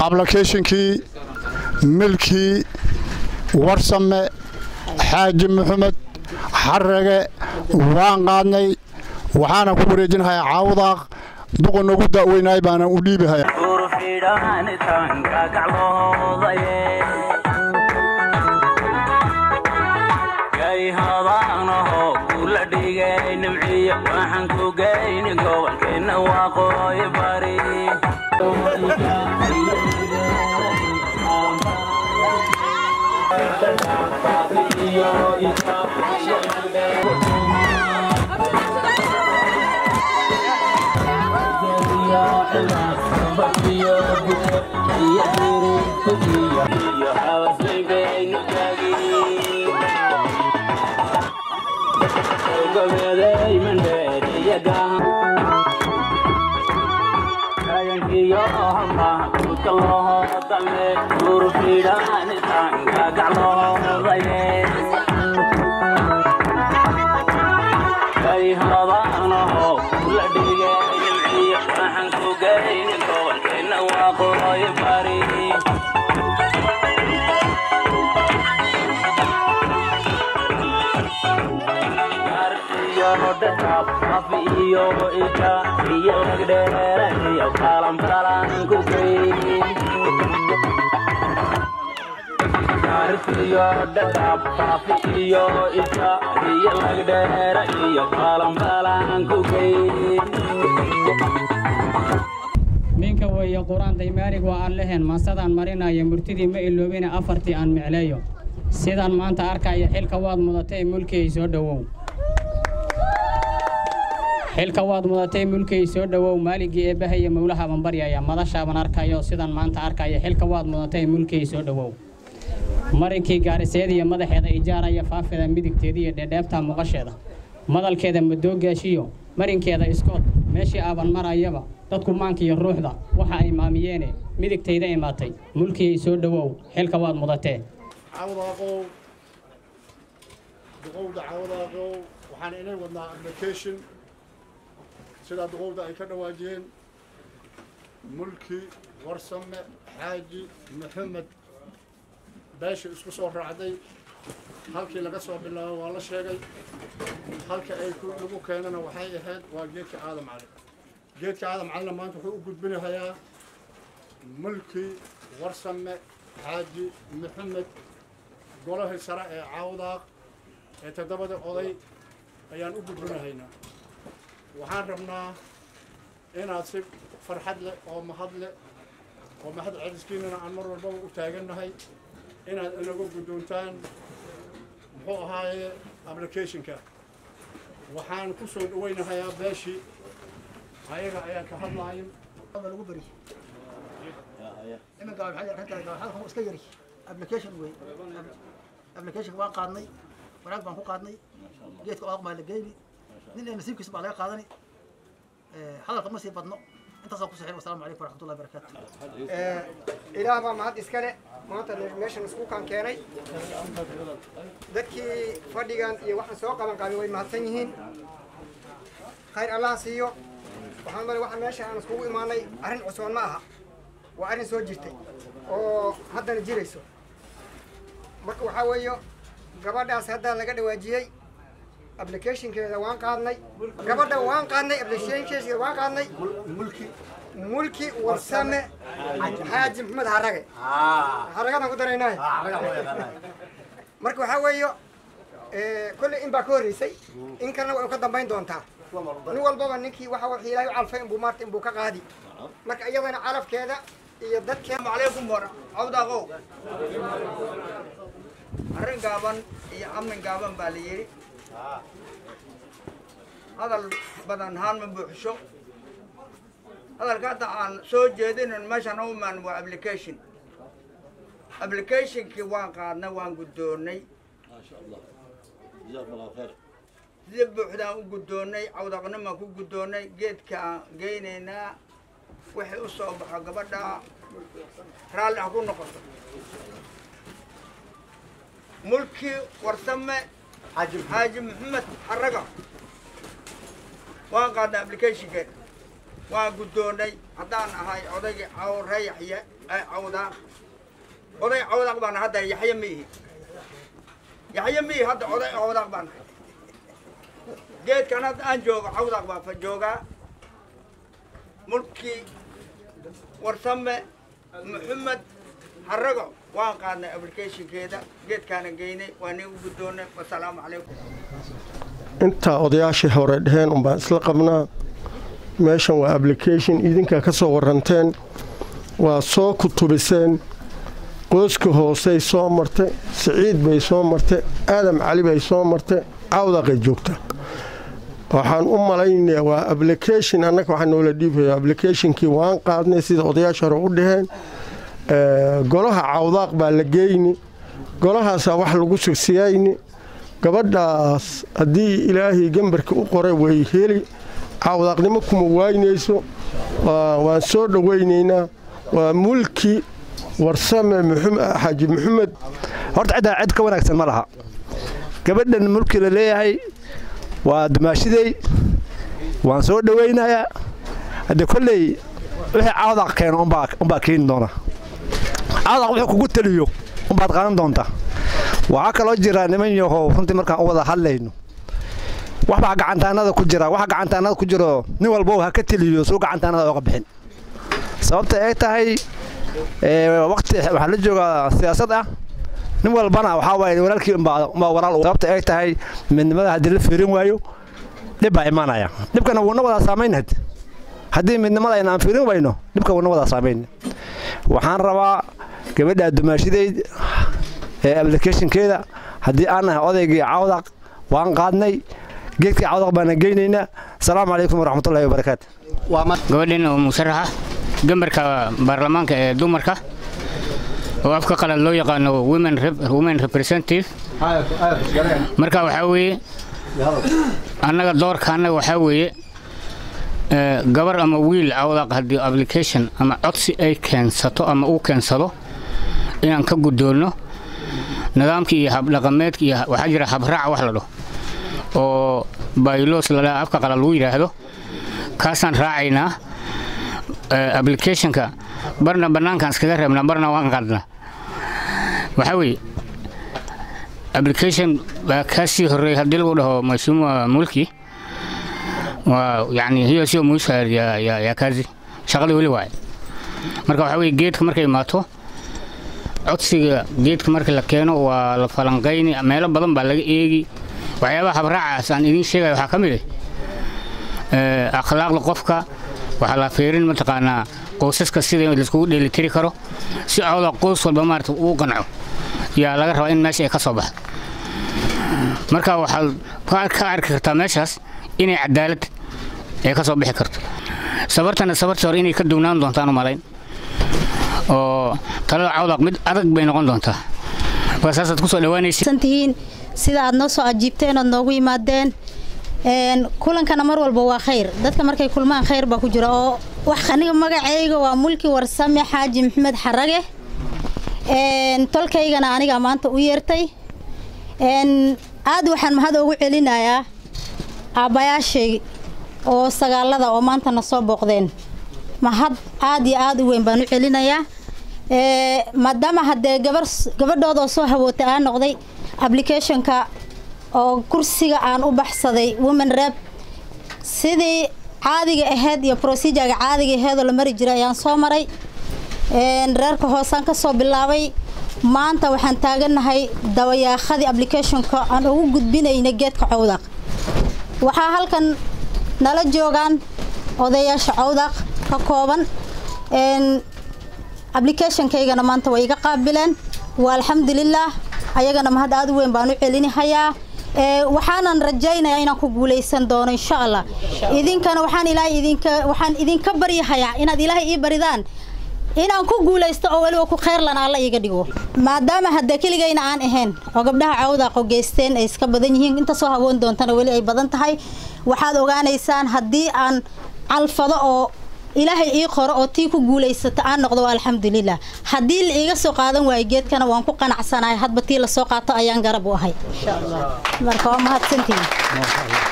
ablokeshinkii milkii warsame xaaji maxamed xarage waan qaadnay waxaana ku wareejinahayaa caawdaaq duqa noogu da'weynaay baana u dhiibahaya waxaan ku geyni gobolkeenna waaqooyi bari iyo ika iyo lagdheera iyo kalambalan ku iyo dhadhaab faafi iyo ika iyo lagdheera iyo kalambalan ku ninka weeye qur-aan daymaarig waa aan lehen maasadaan marinayo murtidii ma iloobina afartii aan micleeyo sidaan maanta arkaya xilka waad mudatay mulkiyay soo dhowow xilka waad mudatay mulkiyay soo dhowow maaligii eebbahaya mowlaha baan baryaya madashaaban arkayo sidaan maanta arkaya xilka waad mudatay mulkiyay soo dhowow marinkii gaariseediya madaxeeda ijaaraya faafida midigteeda iyo dheedheebta muuqasheeda madalkeeda madoogaashiyo marinkeeda iskood meeshii aaban marayaba dadku maanka iyo ruuxda waxa ay maamiyeene midigtayda imaatay mulkiyay soo dhowow xilka waad mudatee cawdaaqow duqowda cawdaaqow waxaan inay wadnaa application sidaa duqowda ay ka dhawaajiyeen mulki warsame xaaji maxamed beesha isku soo raacday halkii laga soo bilaabo waa la sheegay halka ay lagu keenana waxay ahayd waa geedka aadam cali geedka aadam calina maanta wuxuu u gudbinahayaa mulki warsame xaaji maxamed golahii sare ee caawdaaq ee toddobada oday ayaan u gudbinahaynaa waxaan rabnaa inaad si farxad leh oo mahad leh oo mahad celiskiinana aan mar walbaba u taagannahay inaad inagu guddoontaan muxuu ahaaye applicationka waxaan ku soo dhawaynahayaa beeshii ayaga ayaan ka hadlaayin lagu beri iminka waxay arrintahay halkan iska yari application wey application waan qaadnay wanaag baan ku qaadnay geedka odaaq baa la geyni nin ee nasiibkiisa baa laga qaadani hadalka ma sii badno intaasaan ku saxiib wasalaamu calaykum waraxmatullahi barakaatu ilaah baa mahad iskale maanta meeshan isku kan keenay dadkii fadhigan iyo waxaan soo qaban qaabin way mahadsan yihiin khayr allah siiyo waxaan male waxa meesha aan iskugu imaanay arrin cusoon ma aha waa arrin soo jirtay oo haddana jirayso marka waxaa weeyo gabadhaas haddaa laga dhawaajiyey applicationkeeda waan qaadnay gabadha waan qaadnay applicationkeeda waan qaadnay mulki mulki warsame xaaji maxamed harage haragadaan ku daraynay marka waxaa weeyo kolley in baa ka horreysay in kalena way ka dambayn doontaa nin walbaba ninkii waxa wax ilaahay u calfay inbuu maarta inbuu ka qaadi marka iyadana calafkeeda iyo dadkeeda calaykum war cawdaqow arrin gaaban iyo amin gaaban baa la yidhi hadal badan haan ma buuxsho hadalka hadda aan soo jeedinin meeshan u imaan waa application applicationkii waan qaadnay waan guddoonnay sida buuxdaan u guddoonnay cawdaqnimaan ku guddoonnay geedkaan geynaynaa wixii u soo baxo gabadha raalli ha ku noqoto mulki warsame xaaji maxamed xaraga waan qaadnay applicationkeed waan guddoonnay haddaan ahay odaygii cawre yaxye cawdaaq oday cawdaaq baan hadda yaxye ma ihi yaxye ma ihi hadda oday cawdaaq baan ahay geedkan hadda aan joogo cawdaaq baan fa joogaa mulkii warsame maxamed harago waan qaadnay applicationkeeda geedkaana geynay waa nii u guddoonnay wasalaamu calaykum intaa odayaashii hore dheheen unbaan isla qabnaa meeshan waa application idinkaa ka soo waranteen waa soo kutubiseen qooska hoosey soo martay siciid bay soo martay aadam cali bay soo martay cawdaqay joogta waxaan u malaynayaa waa application annaga waxaa noola dhiibaya applicationkii waan qaadnay sida odayaasha hore u dhaheen golaha cawdaaq baa la geyni golahaasaa wax lagu sugsiyayni gabadhaas haddii ilaahay gembarka u qoray way heli cawdaaqnimo kuma waaynayso waan soo dhowaynaynaa waa mulki warsame xaaji maxamed horta ciddaa cid ka wanaagsan ma laha gabadhan mulki la leeyahay waa dumaashiday waan soo dhowaynayaa haddee kolley wixii cawdaq keeno unbaa keeni doona cawdaq wuxuu kugu teliyo unbaad qaadan doontaa waxaa kaloo jira niman yahow runtii markaan u wada hadlayno waxbaa gacantaanada ku jira waxa gacantaanada ku jiro nin walbow ha ka teliyo suu gacantaanada oga bixin sababta ay tahay waqti waxaa la joogaa siyaasad ah nin walbana waxaa waaye walaalkii umbaa walaal sababta ay tahay midnimada haddii la fiirin waayo dhib baa imaanaya dhibkana wuuna wadaa saamayn had haddii midnimada ayna aan fiirin wayno dhibka wuuna wadaa saamayn waxaan rabaa gabadha dumaashidayd ee applicationkeeda haddii aan nahay odaygii cawdaq waan qaadnay geedkii cawdaq baana geynaynaa asalaamu calaykum waraxmatullahi wabarakaatu gabadhan oo musaraxa gambarka baarlamaanka ee dumarka oo afka qalad loo yaqaano women representative marka waxaa weeye annaga doorka annaga waxaa weeye gabar ama wiil cawdaq haddii application ama codsi ay keensato ama uu keensado inaan ka guddoonno nidaamkii iyo habdhaqameedka iyo waxaa jira habraaca wax la dhaho oo baylos ladhaha afka qalad lagu yidhaahdo kaasaan raacaynaa applicationka barna bannaankaan iskaga reebnaa barna waan qaadnaa waxaa weeye application baa kaasii horreeyay haddii lagu dhaho mashuuma mulki waa yani hiyo sio muisha ya, ya, ya kazi shaqada weli waaye marka waxaa weeye geedka markay imaato codsiga geedka marka la keeno waa la falanqayni meelo badan baa laga eegi waxyaabaha habraacaas aan idiin sheegaya waxaa ka mid ah akhlaaqda qofka waxaa la fiirin mataqaanaa qoysaska sida laiskugu dheelitiri karo si cawda qoys walba maarata uu qanco yaa laga rabaa in meesha ay ka soo baxdo marka waxaad ka arki kartaa meeshaas inay cadaalad ay ka soo bixi karto sabartana sabartii hore inay ka duwnaan doontaan u malayn oo talada cawdaq mid adag bay noqon doontaa marka saasaad kusoo dhawaanaysa sida aad noo soo ajiibteen ood noogu yimaadeen kulankana mar walba waa khayr dadka markay kulmaan khayr baa ku jira oo wax aniga magacayga waa mulki warsame xaaji maxamed xarage tolkaygana aniga maanta u yeertay aad waxaan mahad ugu celinayaa aabbayaashay oo sagaalada oo maantana soo booqdeen mahad aad iyo aad u weyn baan u celinayaa maadaama haddee gabar gabadhooda oo soo hawootay aa noqday applicationka oo kursiga aan u baxsaday women rep sidii caadiga ahayd iyo procedurega caadiga aheedoo la mari jiray ayaan soo maray reerka hoosaan ka soo bilaabay maanta waxaan taagannahay dabayaaqadii applicationka aan ugu gudbinayna geedka cawdaq waxaa halkan nala joogaan odayaasha cawdaq ka kooban applicationkaygana maanta way iga qaabileen waa alxamdulilaah ayagana mahad aad u weyn baan u celinahayaa waxaanan rajaynayaa inaan ku guulaysan doono insha allah idinkana waxaan ilaahay idinka waxaan idinka baryahayaa inaad ilaahay ii baridaan inaan ku guulaysto oo weliba ku khayrlan alla iiga dhigo maadaama hadda keligayna aan ahayn oo gabdhaha cawdaaqo geysteen ay iska badan yihiin inta soo hawoon doontana weli ay badan tahay waxaad ogaanaysaan haddii aan calfado oo ilaahay ii qoro oo tii ku guulaysata aan noqdo waa alxamdulilah haddii la iiga soo qaadan waayo geedkana waan ku qanacsanahay hadba tii lasoo qaato ayaan garab u ahay marka waa mahadsantihin